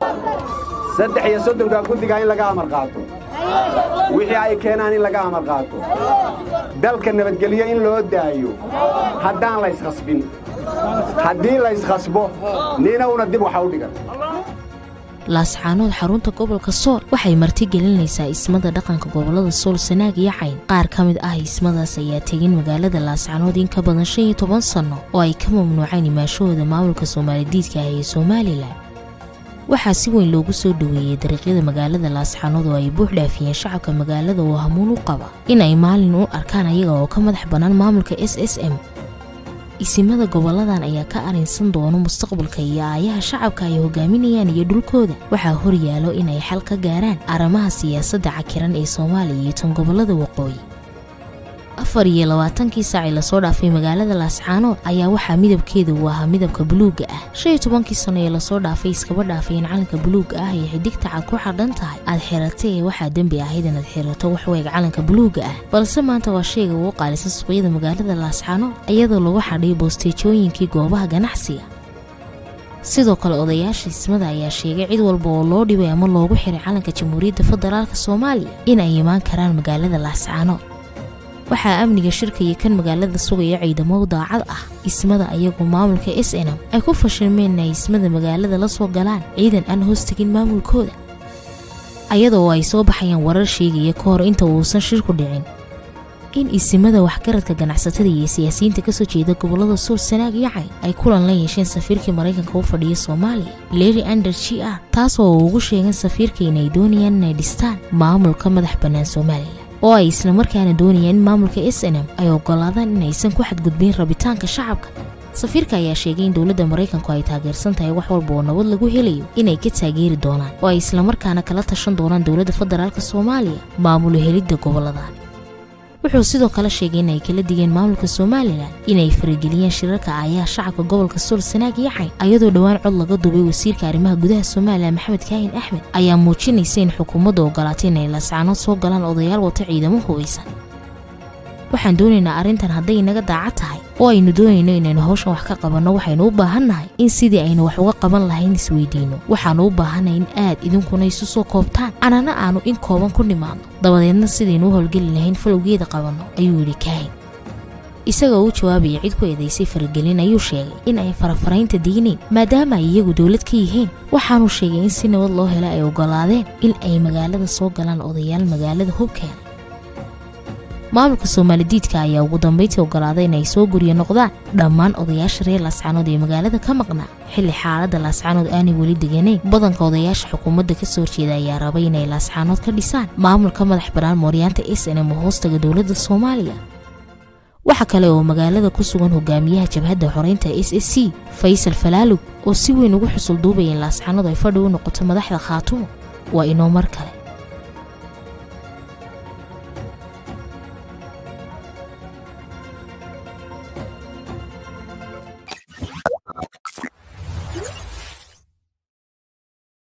saddex iyo soddonka guddiga in laga amar qaato wixii ay keenaan in laga amar qaato dalka nabadgelyo in loo daayo haddaan layskhasbin haddii layskhasbo nina una dib waxa u dhigan laascaanood xarunta gobolka sool waxay martigelinaysaa ismada dhaqanka gobolada sool sanaag iyo cayn qaar ka mid ah ismadaas ayaa tegin magaalada laascaanood in ka badan shan iyo toban sanno oo ay ka mamnuuceen imaashahooda maamulka soomaalidiidka ah ee somalilan waxaa si weyn loogu soo dhoweeyey dariiqyada magaalada laascaanood oo ay buux dhaafiyeen shacabka magaalada oo hamuun u qaba in ay maalin u arkaan ayaga oo ka madax bannaan maamulka s s m isimada goboladan ayaa ka arrinsan doono mustaqbalka iyo aayaha shacabka ay hogaaminayaan iyo dhulkooda waxaa hor yaalo inay xal ka gaaraan arrimaha siyaasadda cakiran ee soomaaliya iyo tan gobolada waqooyi afar iyo labaatankii saacii lasoo dhaafay magaalada laascaanood ayaa waxaa midabkeeda uu ahaa midabka buluugga ah shan iyo tobankii sano ee lasoo dhaafay iskaba dhaafay in calanka buluugga ah ee xidigta cad ku xadhan tahay aad xiratay ee waxaa dembi ahayd inaad xirato waxweeg calanka buluugga ah balse maanta waa shayga ugu qaalisan suuqyada magaalada laascaanood iyadoo lagu xadhay boosteejooyinkii goobaha ganacsiga sidoo kale odayaasha ismada ayaa sheegay cid walba oo loo dhibay ama loogu xiray calanka jamhuuriyadda federaalk soomaaliya in ay imaan karaan magaalada laascaanood waxaa amniga shirka iyo kan magaalada sugaya ciidamo daacad ah ismada ayagu maamulka s n m ay ku fashilmeen inay ismada magaalada la soo galaan ciidan aan hoostegin maamulkooda ayadoo ay soo baxayaan warar sheegaya ka hor inta uusan shirku dhicin in isimada waxgaradka ganacsatada iyo siyaasiyiinta kasoo jeeda gobolada sool sanaag iyo cayn ay kulan la yeesheen safiirkii maraykanka u fadhiya soomaaliya leri ander g r taasoo ugu sheegan safiirka inay doonayaan inay dhistaan maamulka madax bannaan somalilan oo ay islamarkaana doonayaan in maamulka s n m ay ogolaadaan inaysan ku xadgudbayn rabitaanka shacabka safiirka ayaa sheegay in dowladda maraykanku ay taageersan tahay wax walba oo nabad lagu helayo inay ka taageeri doonaan oo ay islamarkaana kala tashan doonaan dowladda federaalk soomaaliya maamulo helidda gobolladan wuxuu sidoo kale sheegay in ay kala digeen maamulka somalilan inay farageliyeen shirarka aayaha shacabka gobolka sool sanaag iyo cayn ayadoo dhowaan cod laga duubay wasiirka arrimaha gudaha somalilan maxamed kaahin axmed ayaa muujinaysa in xukuumadda ogolaatay inay laascaanood soo galaan odayaal wata ciidamo hubaysan waxaan doonaynaa arrintan hadday inaga daacad tahay oo aynu doonayno inaynu hawshan wax ka qabanno waxaynu u baahannahay in sidii aynu wax uga qaban lahayn isweydiinno waxaannu u baahannahay in aad idinkuna isu soo koobtaan anana aanu in kooban ku nimaadno dabadeedna sidaynu u howlgeli lahayn falowgeeda qabanno ayuu yidhi kaahin isagoo u jawaabaya cid ku eedaysay faragelin ayuu sheegay in ay farafaraynta diineen maadaama ay iyagu dowlad ka yihiin waxaanuu sheegay in si nabad loo hela ay ogolaadeen in ay magaalada soo galaan odayaal magaalada hubkeena maamulka soomaalidiidka ayaa ugu dambayntii ogolaaday inay soo guryo noqdaan dhammaan odayaasha reer laascaanood ee magaalada ka maqnaa xilli xaaladda laascaanood aanay weli deganayn badanka odayaasha xukuumadda kasoo horjeeda ayaa rabay inay laascaanood ka dhisaan maamulka madax bannaan mooryaanta s n m oo hoostaga dowladda soomaaliya waxa kale oo magaalada ku sugan hogaamiyaha jabhadda xoreynta s s c faysal falaalug oo si weyn ugu xusul duubaya in laascaanood ay fadhi u noqoto madaxda khaatumo waa inoo mar kale